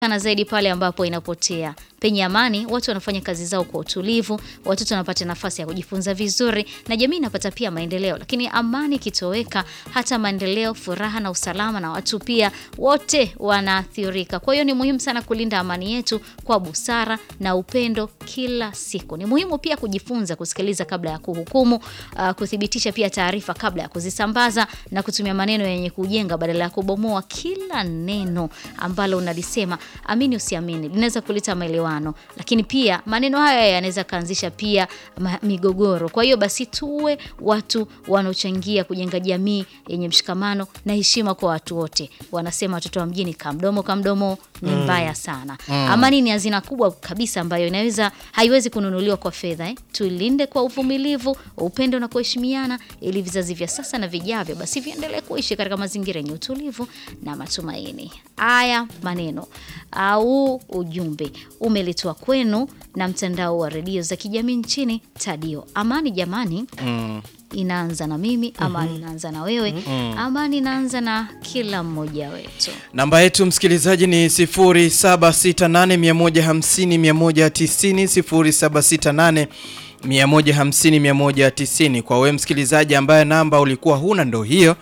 sana zaidi pale ambapo inapotea. Penye amani, watu wanafanya kazi zao kwa utulivu, watoto wanapata nafasi ya kujifunza vizuri na jamii inapata pia maendeleo. Lakini amani ikitoweka, hata maendeleo, furaha na usalama na watu pia wote wanaathirika. Kwa hiyo ni muhimu sana kulinda amani yetu kwa busara na upendo kila siku. Ni muhimu pia kujifunza kusikiliza kabla ya kuhukumu, uh, kuthibitisha pia taarifa kabla ya kuzisambaza na kutumia maneno yenye kujenga badala ya kubomoa. Kila neno ambalo unalisema, amini usiamini, linaweza kuleta maelewano, lakini pia maneno haya yanaweza kaanzisha pia ma- migogoro. Kwa hiyo basi tuwe watu wanaochangia kujenga jamii yenye mshikamano na heshima kwa watu wote. Wanasema watoto wa mjini kamdomo kamdomo ni mbaya sana. Amani ni hazina kubwa kabisa ambayo inaweza haiwezi kununuliwa kwa fedha eh. Tuilinde kwa uvumilivu, upendo na kuheshimiana ili vizazi vya sasa na vijavyo basi viendelee kuishi katika mazingira yenye utulivu na matumaini. Haya maneno au ujumbe umeletwa kwenu na mtandao wa redio za kijamii nchini Tadio. Amani jamani, inaanza na mimi, amani inaanza na wewe, amani inaanza na kila mmoja wetu. Namba yetu msikilizaji ni 0768150190 0768150190. Kwa wewe msikilizaji ambaye namba ulikuwa huna ndo hiyo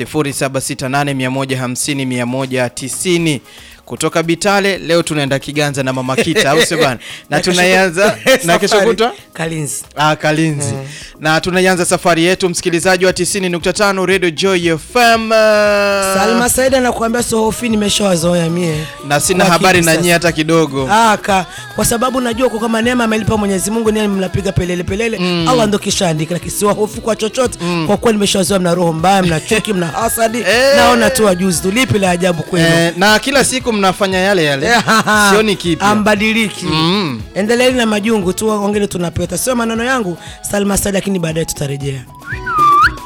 0768150190. Kutoka Bitale leo tunaenda Kiganza na Mama Kita au sio bwana? Na tunaianza na kesho Safari, kutwa Kalinzi. Ah, Kalinzi. Na tunaianza safari yetu msikilizaji wa 90.5 Radio Joy FM. Salma Saida nakuambia sohofi nimeshawazoea mie. na sina Kwa habari kipi na sasa? nyie hata kidogo. Ah, ka, kwa sababu najua kwa kama neema amelipa Mwenyezi Mungu ni mnapiga pelele pelele Allah ndo kishaandika, lakini siwa hofu kwa chochote kwa kuwa nimeshazoea, mna roho mbaya, mna chuki, mna hasadi. Eh. Naona tu wajuzi tu, lipi la ajabu kwenu? Eh, na kila siku mnafanya yale yale, sioni kipya. ambadiliki Mm. endeleeni na majungu tu, wengine tunapeta, sio maneno yangu Salma Saida, lakini baadaye tutarejea.